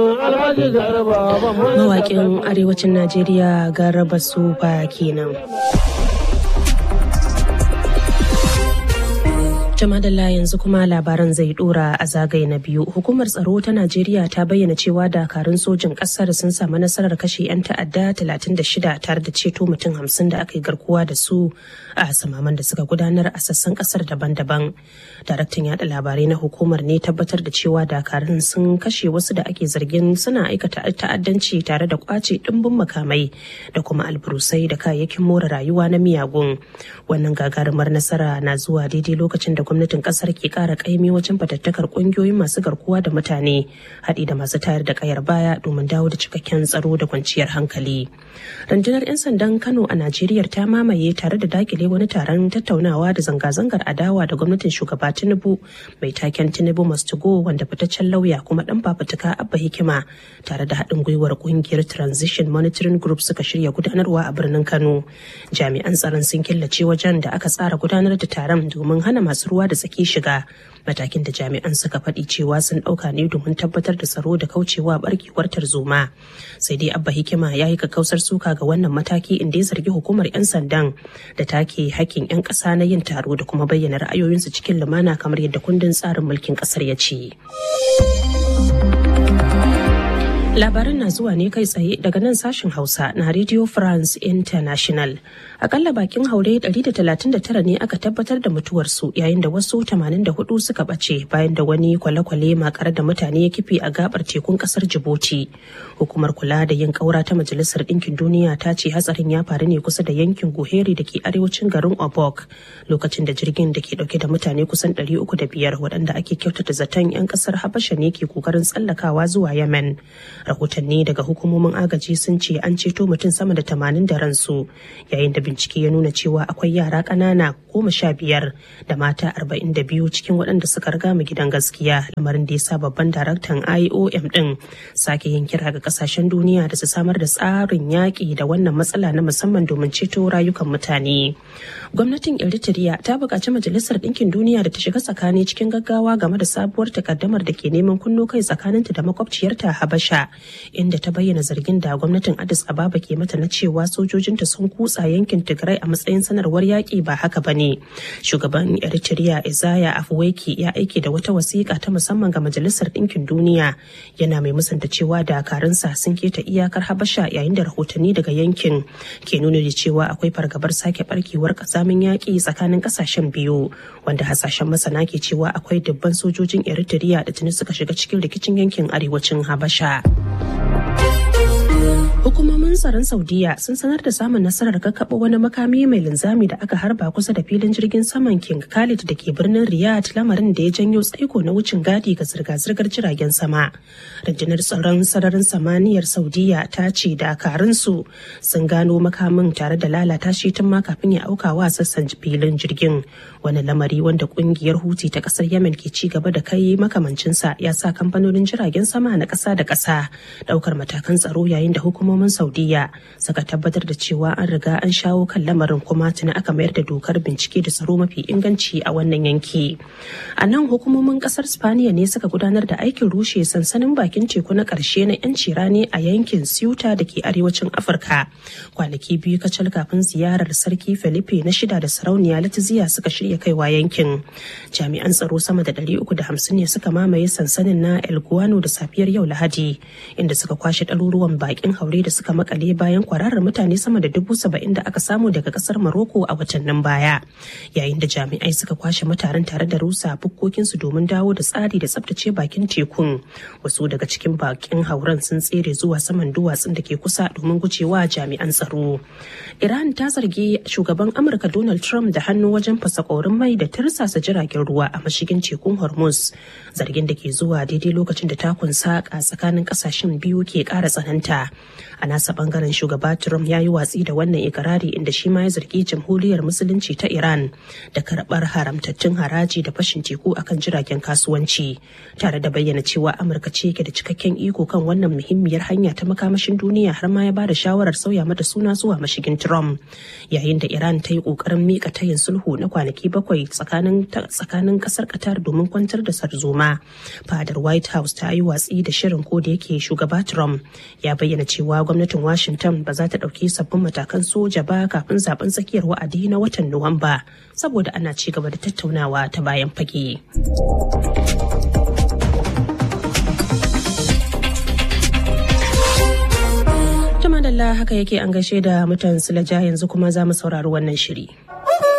Mawaƙin arewacin Najeriya Garba Sufa kenan. Jamadalla yanzu kuma labaran zai dora a zagaye na biyu. Hukumar tsaro ta Najeriya ta bayyana cewa dakarun sojin kasar sun samu nasarar kashe 'yan ta'adda 36 tare da ceto mutum 50 da aka yi garkuwa da su a samaman da suka gudanar a sassan kasar daban-daban. Daraktan yada labarai na hukumar ne tabbatar da cewa dakarun sun kashe wasu da ake zargin suna aikata ta'addanci tare da kwace dimbin makamai da kuma alburusai da kayayyakin more rayuwa na miyagun. Wannan gagarumar nasara na zuwa daidai lokacin da gwamnatin kasar ke kara kaimi wajen fatattakar kungiyoyin masu garkuwa da mutane haɗi da masu tayar da kayar baya domin dawo da cikakken tsaro da kwanciyar hankali rundunar 'yan sandan kano a najeriya ta mamaye tare da dakile wani taron tattaunawa da zanga-zangar adawa da gwamnatin shugaba tinubu mai taken tinubu must go wanda fitaccen lauya kuma dan fafutuka abba hikima tare da haɗin gwiwar kungiyar transition monitoring group suka shirya gudanarwa a birnin kano jami'an tsaron sun killace wajen da aka tsara gudanar da taron domin hana masu ruwa da tsaki shiga matakin da jami'an suka faɗi cewa sun ɗauka ne domin tabbatar da tsaro da kaucewa barkewar tarzoma sai dai abba hikima ya yi kakkausar suka ga wannan mataki inda ya zargi hukumar 'yan sandan da take hakkin 'yan ƙasa na yin taro da kuma bayyana ra'ayoyinsu cikin lumana kamar yadda kundin tsarin mulkin ƙasar ya ce. Labaran na zuwa ne kai tsaye daga nan sashen Hausa na Radio France International. Akalla bakin haure 139 ne aka tabbatar da mutuwarsu yayin da wasu 84 suka bace bayan da wani kwale-kwale makare da mutane ya kifi a gabar tekun kasar Djibouti. Hukumar kula da yin kaura ta Majalisar Dinkin Duniya ta ce hatsarin ya faru ne kusa da yankin Guheri da ke arewacin garin Obok lokacin da jirgin da ke dauke da mutane kusan 305 waɗanda ake kyautata zaton 'yan kasar Habasha ne ke kokarin tsallakawa zuwa Yemen. rahotanni daga hukumomin agaji sun ce an ceto mutum sama da tamanin da ransu yayin da bincike ya nuna cewa akwai yara ƙanana goma sha biyar da mata arba'in da biyu cikin waɗanda suka riga mu gidan gaskiya lamarin da ya sa babban daraktan iom ɗin sake yin kira ga ƙasashen duniya da su samar da tsarin yaƙi da wannan matsala na musamman domin ceto rayukan mutane gwamnatin eritrea ta buƙaci majalisar ɗinkin duniya da ta shiga tsakani cikin gaggawa game da sabuwar takaddamar da ke neman kunno kai tsakaninta da makwabciyarta habasha inda ta bayyana zargin da gwamnatin Addis Ababa ke mata na cewa sojojinta sun kutsa yankin Tigray a matsayin sanarwar yaƙi ba haka ba ne. Shugaban Eritrea Isaiah Afwerki ya aike da wata wasiƙa ta musamman ga Majalisar Ɗinkin Duniya yana mai musanta cewa dakarunsa sun keta iyakar Habasha yayin da rahotanni daga yankin ke nuna da cewa akwai fargabar sake barkewar kazamin yaƙi tsakanin ƙasashen biyu wanda hasashen masana ke cewa akwai dubban sojojin Eritrea da tuni suka shiga cikin rikicin yankin arewacin Habasha. Hukumomin tsaron Saudiya sun sanar da samun nasarar kakkaɓo wani makami mai linzami da aka harba kusa da filin jirgin saman King Khalid da ke birnin Riyadh lamarin da ya janyo tsaiko na wucin gadi ga zirga-zirgar jiragen sama. Rundunar tsaron sararin samaniyar Saudiya ta ce dakarunsu sun gano makamin tare da lalata shi tun ma kafin ya auka wa sassan filin jirgin. Wani lamari wanda kungiyar Huti ta kasar Yemen ke ci gaba da kai makamancinsa ya sa kamfanonin jiragen sama na ƙasa da ƙasa ɗaukar matakan tsaro yayin da hukumomin saudiya suka tabbatar da cewa an riga an shawo kan lamarin kuma tuni aka mayar da dokar bincike da tsaro mafi inganci a wannan yanki a nan hukumomin kasar spaniya ne suka gudanar da aikin rushe sansanin bakin teku na karshe na yanci rani a yankin ceuta da ke arewacin afirka kwanaki biyu kacal kafin ziyarar sarki felipe na shida da sarauniya latiziya suka shirya kaiwa yankin jami'an tsaro sama da 350 ne suka mamaye sansanin na el guano da safiyar yau lahadi inda suka kwashe ɗaruruwan bakin haure da suka makale bayan kwararar mutane sama da dubu saba'in da aka samu daga kasar Maroko a watannin baya. Yayin da jami'ai suka kwashe mutanen tare da rusa bukkokinsu domin dawo da tsari da tsabtace bakin tekun. Wasu daga cikin bakin hauren sun tsere zuwa saman duwatsun da ke kusa domin gujewa jami'an tsaro. Iran ta zargi shugaban Amurka Donald Trump da hannu wajen fasa ƙorin mai da tirsasa jiragen ruwa a mashigin tekun Hormuz. Zargin da ke zuwa daidai lokacin da takun saƙa tsakanin ƙasashen biyu ke ƙara tsananta a nasa bangaren shugaba trump ya yi watsi da wannan ikirari inda shi ma ya zargi jamhuriyar musulunci ta iran da karbar haramtattun haraji da fashin teku akan jiragen kasuwanci tare da bayyana cewa amurka ce ke da cikakken iko kan wannan muhimmiyar hanya ta makamashin duniya har ma ya ba da shawarar sauya mata suna zuwa mashigin trump yayin da iran ta yi kokarin mika tayin sulhu na kwanaki bakwai tsakanin tsakanin kasar qatar domin kwantar da sarzoma fadar white house ta yi watsi da shirin ko da yake shugaba trump ya bayyana cewa gwamnatin washington ba za ta ɗauki sabbin matakan soja ba kafin zaben tsakiyar wa'adi na watan nuwamba saboda ana ci gaba da tattaunawa ta bayan fage. madalla haka yake an gaishe da mutan silaja yanzu kuma za mu saurari wannan shiri.